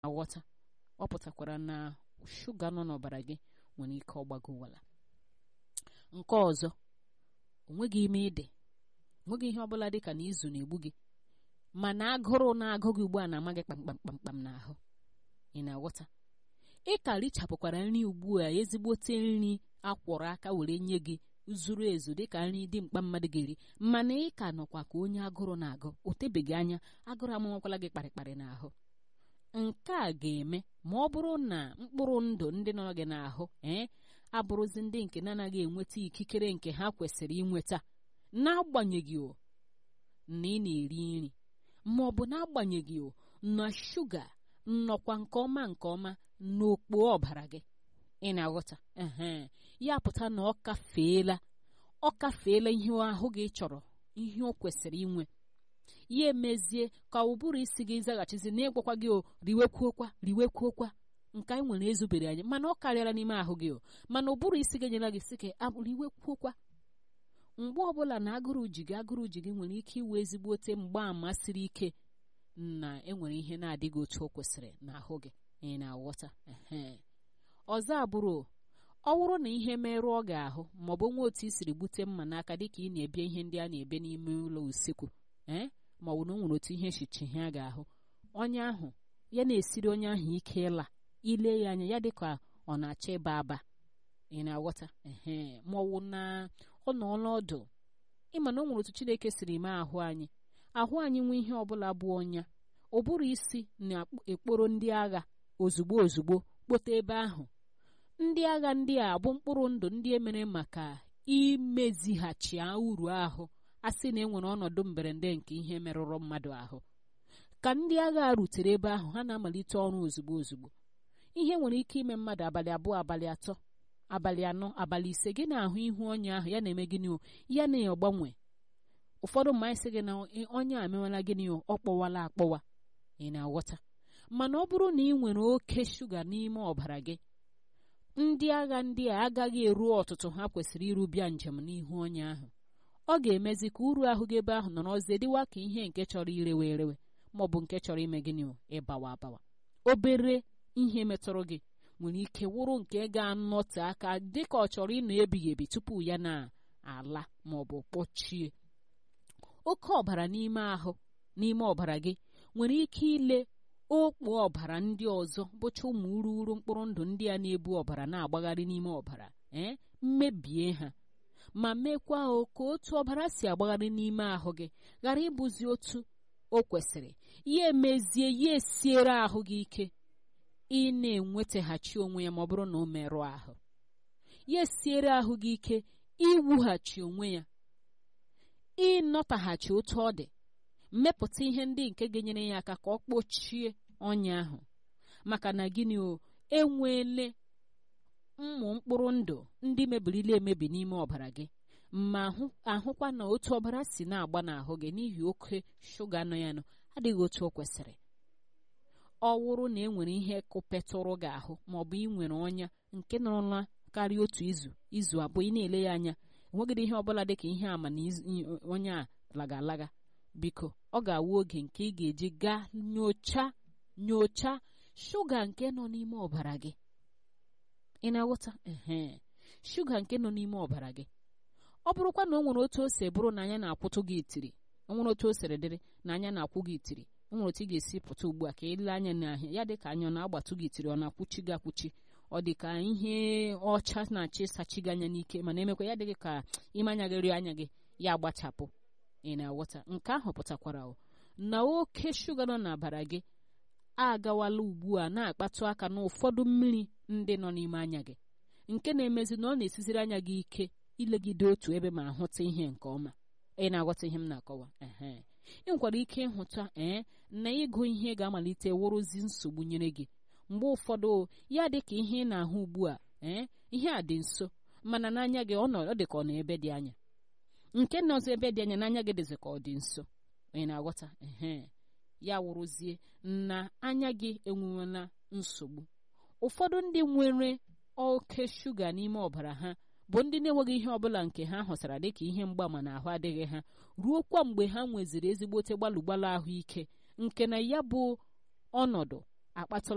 aghọta ọ pụtakwara na shuga nọ n'ọbara gị nwere ike ọgbagowala nke ọzọ onweghị ime ide onweghị ihe ọbụla dị ka na izu na-egbu gị mana agụrụ na-agụ gị ugbu a na-ama gị kpamkpamkpamkpam n'ahụ ị na-aghọta ị ka richapụkwara nri ugbu a ezigbote nri akwọrọ aka were nye gị zuru ezu dịka nri dị mkpa mmadụ ga-eri mana ị ka nọkwa ka onye agụrụ na-agụ o tebeghị anya agụrụ amụmakwala gị kparịkparị n'ahụ nke a ga-eme ma ọ bụrụ na mkpụrụ ndụ ndị nọ gị n'ahụ ee abụrụzi ndị nke na-anaghị enweta ikikere nke ha kwesịrị inweta n'agbanyeghị o na ị na-eri nri ma ọ bụ n'agbanyeghị o na shuga nnọkwa nke ọma nke ọma n'okpo ọbara gị ị na-aghọta ehe ya pụta na ọ kafeela ọ kafeela ihe ahụ gị chọrọ ihe o kwesịrị inwe ya emezie ka ụbụrụ isi gị zaghachizi na ịgwakwa gị o riwekwuokwa riwekwuokwa nke anyị nwere ezubere anyị mana ọ karịara n'ime ahụ gị o mana ụbụrụ isi gị nyere gị sị ka riwekwuokwa mgbe ọbụla na agụrụ ji gị agụrụ ji gị nwere ike iwe ezigbote mgbaàmà siri ike na enwere ihe na-adịghị otu o kwesịrị n'ahụ gị ị na-aghọta ọzọ abụrụ ọ bụrụ na ihe merụọ gị ahụ maọbụ nwa otu i siri gbute mma n'aka dịka ị na-ebie ihe ndị a na-ebe n'ime ụlọ usekwu ee ma ọ bụ na o nwere otu ihe echiche ha ga-ahụ onye ahụ ya na-esiri onye ahụ ike ịla ile ya anya ya dịka ọ na-achọ ịba aba ị na-aghọta ee ma ọ wụ na ọ nọ ọnọdụ ịma na o nwere otu Chineke siri mee ahụ anyị ahụ anyị nwee ihe ọbụla bụ ọnya ụbụrụ isi na-ekporo ndị agha ozugbo ozugbo kpote ebe ahụ ndị agha ndị a bụ mkpụrụ ndụ ndị emere maka imezighachi uru ahụ a sị na enwere ọnọdụ mberede nke ihe merụrụ mmadụ ahụ ka ndị agha rutere ebe ahụ ha na-amalite ọrụ ozugbo ozugbo ihe nwere ike ime mmadụ abalị abụọ abalị atọ abalị anọ abalị ise gị na-ahụ ihu ọnya ahụ ya na-eme gịnị o ya na-agbanwe ụfọdụ mma anyị sị gị na ọnya amewala gịnị o ọ kpọwala akpọwa ị na-aghọta mana ọ bụrụ na ị nwere oke shuga n'ime ọbara gị ndị agha ndị a agaghị eru ọtụtụ ha kwesịrị iru bịa njem n'ihu ọnya ahụ ọ ga-emezi ka uru ahụ gị ebe ahụ nọrọzie dịwa ka ihe nke chọrọ irewe erewe ma ọ bụ nke chọrọ ime gịnị ịbawa abawa obere ihe metụrụ gị nwere ike wụrụ nke ga-anọte aka dịka ọ chọrọ ịnọ ebighị ebi tupu ya na-ala ma ọ bụ kpọchie oke ọbara n'ime ahụ n'ime ọbara gị nwere ike ile okpo ọbara ndị ọzọ bụcha ụmụ ururu mkpụrụ ndụ ndị a na-ebu ọbara na-agbagharị n'ime ọbara ee mmebie ha ma mekwa ka otu ọbara si agbagharị n'ime ahụ gị ghara ịbụzi otu o kwesịrị ya emezie ya esiere ahụ gị ike ị na-enwetaghachi onwe ya ma ọ bụrụ na o merụọ ahụ ya esiere ahụ gị ike iwughachi onwe ya ịnọtaghachi otu ọ dị mmepụta ihe ndị nke ga-enyere ya aka ka ọ kpochie ọnya ahụ maka na gịnị o enweele ụmụ mkpụrụ ndụ ndị mebirila emebi n'ime ọbara gị ma ahụkwa na otu ọbara si na-agba n'ahụ gị n'ihi oke shuga nọ ya nọ adịghị otu o kwesịrị ọ wụrụ na e nwere ihe kụpetụrụ gị ahụ ma ọ bụ ị nwere ọnya nke nọrọla karịa otu izu izu abụọ ị na-ele ya anya enweghịrị ihe ọbụla dị ka ihe ama na onye a laga alaga biko ọ ga-awụ oge nke ị ga-eji gaa nyocha nyocha shuga nke nọ n'ime ọbara gị ị na-aghọta ee shuga nke nọ n'ime ọbara gị ọ bụrụkwa na o nwere otu o si bụrụ na anya na-akwụtụ gị itiri o nwere otu o siri dịrị na anya na-akwụ gị itiri o nwere otu ị ga-esi pụta ugbu a ka ile anya n'ahịa ya dị ka anya ọ na-agbatụ gị itiri ọ na-akwụchi gị akwụchi ọ dị ka ihe ọcha na-achọ ịsachi gị anya n'ike mana emekwa ya dịghị ka ime anya gị rie anya gị ya agbachapụ ị na-aghọta nke ahụ pụtakwara na oke shuga nọ n'abara gị agawala ugbu a na-akpatụ aka n'ụfọdụ mmiri ndị nọ n'ime anya gị nke na-emezi na ọ na-esiziri anya gị ike ilegide otu ebe ma hụta ihe nke ọma ị na-aghọta ihe m na-akọwa ehe ị nwekwara ike ịhụta ee na ịgụ ihe ga-amalite wụrụzi nsogbu nyere gị mgbe ụfọdụ ya dị ka ihe ị na-ahụ ugbu a ee ihe a dị nso mana n'anya gị ọ dị ka ọ nọ ebe dị anya nke nọzọ ebe dị anya n'anya gị dịzị ka ọ dị nso ị na-aghọta ehe ya wụrụzie na anya gị enwewela nsogbu ụfọdụ ndị nwere oke shuga n'ime ọbara ha bụ ndị na-enweghị ihe ọbụla nke ha hụtara dịka ihe mgbaama na ahụ adịghị ha ruo kwa mgbe ha nweziri ezigbote gbalụ gbalụ ahụike nke na ya bụ ọnọdụ akpatụla